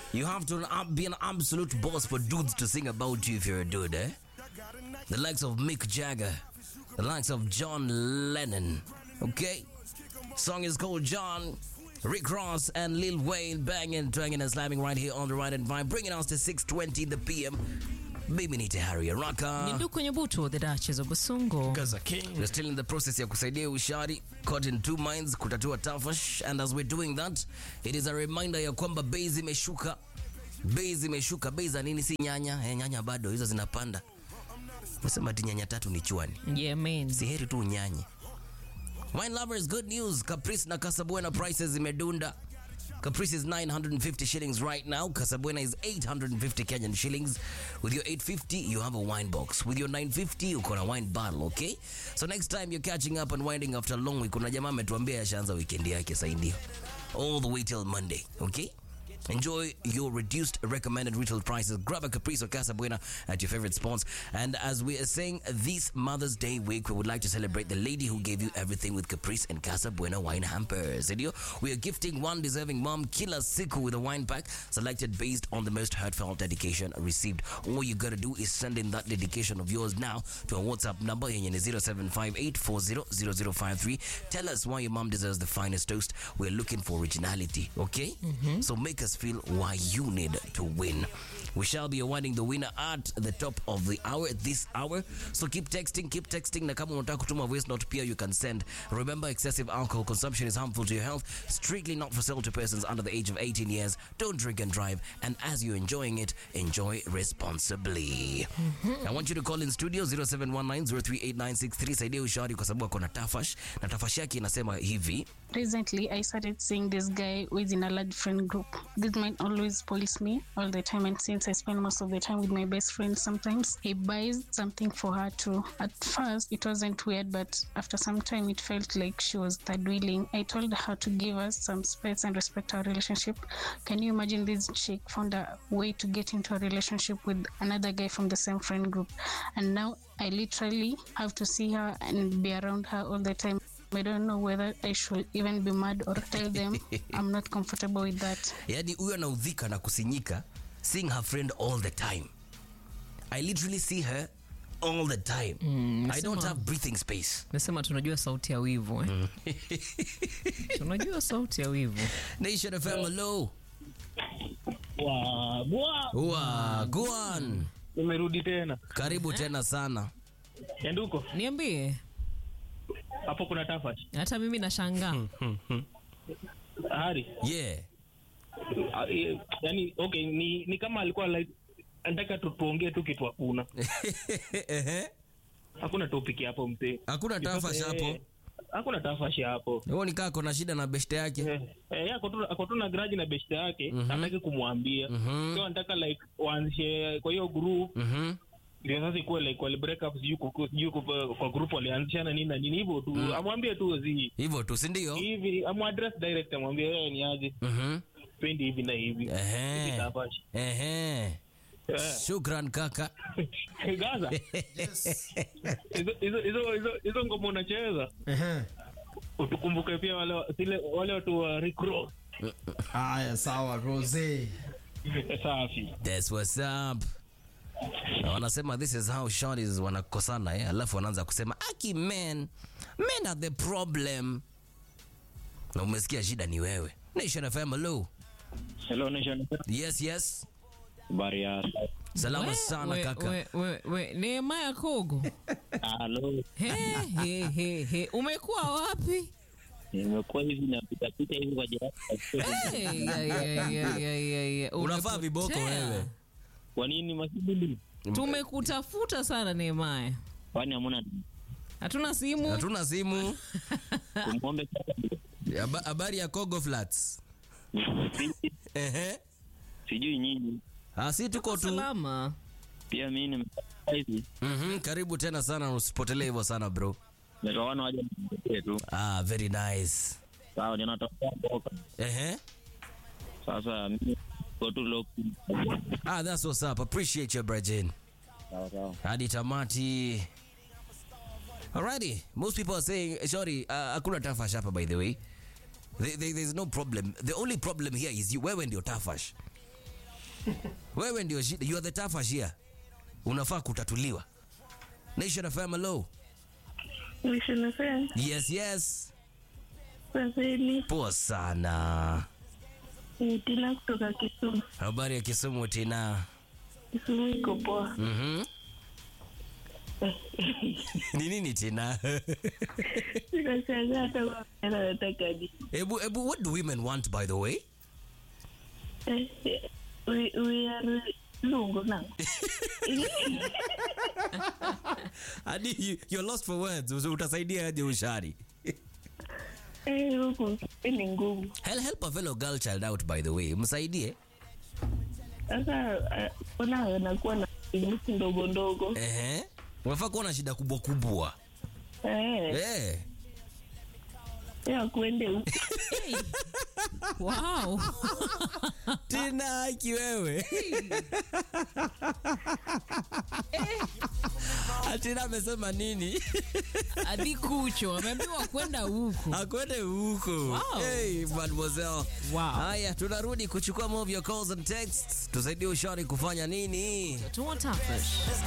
You have to ab- be an absolute boss for dudes to sing about you if you're a dude, eh? The likes of Mick Jagger, the likes of John Lennon. Okay? Song is called John. Rick Ross and Lil Wayne banging, twanging and slamming right here on the right and vibe, bringing us to 6:20 the PM. Mimi ni Tahari ni Araka. ndugu kwenye butu the Duchess of Busungu. Gaza King. We're still in the process ya kusaidia ushari caught in two minds kutatua tafash and as we're doing that it is a reminder ya kwamba bei zimeshuka bei zimeshuka bei za nini si nyanya eh, nyanya bado hizo zinapanda nasema ati nyanya tatu ni chwani Yeah, man. si heri tu unyanye wine lovers good news caprice na casabuena prices zimedunda Caprice is 950 shillings right now. Casabuena is 850 Kenyan shillings. With your 850, you have a wine box. With your 950, you got a wine bottle, okay? So next time you're catching up and winding after a long week, kuna jamaa ametuambia yashaanza weekend yake saidia. All the way till Monday, okay? Enjoy your reduced recommended retail prices. Grab a Caprice or Casa Buena at your favorite spots. And as we are saying, this Mother's Day week, we would like to celebrate the lady who gave you everything with Caprice and Casa Buena wine hampers. Ndio? We are gifting one deserving mom, Kila Siku, with a wine pack selected based on the most heartfelt dedication received. All you gotta do is send in that dedication of yours now to our WhatsApp number yenye ni 0758400053. Tell us why your mom deserves the finest toast. We're looking for originality, okay? So make us feel why you need to win. We shall be awarding the winner at the top of the hour, this hour. So keep texting, keep texting. Na kama unataka kutuma voice note pia you can send. Remember, excessive alcohol consumption is harmful to your health. Strictly not for sale to persons under the age of 18 years. Don't drink and drive. And as you're enjoying it, enjoy responsibly. I want you to call in studio 0719038963 saidia ushauri kwa sababu ako na tafash na tafash yake inasema hivi Recently, I started seeing this guy who is in a large friend group. This man always police me all the time, and since I spend most of the time with my best friend, sometimes he buys something for her too. At first, it wasn't weird, but after some time, it felt like she was third wheeling. I told her to give us some space and respect our relationship. Can you imagine this chick found a way to get into a relationship with another guy from the same friend group? And now I literally have to see her and be around her all the time. I don't know whether I should even be mad or tell them I'm not comfortable with that. yaani huyo anaudhika na kusinyika seeing her friend all the time i literally see her all the time i don't nasema- have breathing space Nasema tunajua sauti ya wivu eh? tunajua sauti ya wivu. nation fm hello Wagwa, Ua, go on umerudi tena karibu tena sana Nyanduko, Niambie, hapo kuna tafash hata mimi nashangaa. Hari. yeah Ah, eh, Yani okay, ni, ni kama alikuwa like anataka tu tuongee tu kitu hakuna. Ehe. Hakuna topic hapo mzee. hakuna tafash Eh, hapo Hakuna tafash hapo. huo ni kaa kona shida na beshte yake Eh, eh, ako tu ako tu na grudge na best yake, hataki kumwambia. Mhm. So anataka like waanzishe kwa hiyo group Mhm. ndio sasa ikuwe like wali break up sijui kuku- sijui kupa- kwa group walianzishana nini na nini hivyo tu. Amwambie tu zi hivyo tu sindio hivi, amuaddress direct amwambie wewe ni aje. Mhm. Pendi hivi na hivi. Hivi Ehe. tafash. Ehe. Eh. shukran kaka Gaza. Hizo hizo hizo hizo- hizo ngoma unacheza Ehe. utukumbuke pia wale zile wale watu wa Rick Ross. Haya, sawa Rose. Safi. That's what's up. Na wanasema this is how shorties wanakosana eh? Alafu wanaanza kusema aki men men are the problem, na umesikia shida ni wewe. Nation FM, hello. Hello Nation. Yes, yes. Habari ya Salama We- sana we- kaka. we- we- we, Nehemaya Kogo. Hello. He, he, he, he. Umekuwa wapi? Nimekuwa hivi napita pita hivi kwa jirani. Hey, ya, ya, ya, ya, ya, ya. Unavaa Umepotea. viboko wewe. Kwa nini masibili? Tumekutafuta sana Nehemaya. Kwani hamuna Hatuna simu. Hatuna simu. kumwombe Haba- Habari ya Kogo Flats. Ehe. sijui nyinyi. Ah, si tuko tu. Salama. Pia mimi nimepata hivi. Mhm, karibu tena sana usipotelee hivyo sana bro. Nikaona waje niongee tu. Ah, very nice. Sawa, ninatoka mboka. Ehe. Sasa mimi go to lock. Ah, that's what's up. Appreciate your Brajin. Sawa sawa. hadi tamati alrighty most people are saying sorry uh, hakuna tafash hapa by the way there, there, there's no problem the only problem here is you wewe ndio tafash wewe ndio shida you are the tough here unafaa kutatuliwa nation fm hello Nation FM, yes yes Kwazeni, poa sana ni Tina kutoka Kisumu. habari ya kisumu tina Kisumu iko poa. Mhm. ni nini tina Sikashangaa hata kwa msichana anataka di. ebu ebu what do women want by the way Eh, eh, we, we are lungu nangu. hadi you, you're lost for words Usi- utasaidia aje ushari Eh, huku ni ngumu. help, help a fellow girl child out by the way msaidie Sasa eh, ona anakuwa na vimusi ndogo ndogo. ehe unafaa kuwa na shida kubwa kubwa Eh, eh ya kuende huku. wow. tina haki wewe atina amesema nini hadi kucho ameambiwa kwenda huku akwende huko Wow. hey, mademoiselle Wow. haya tunarudi kuchukua more of your calls and texts tusaidie ushari kufanya nini Tuwatafish.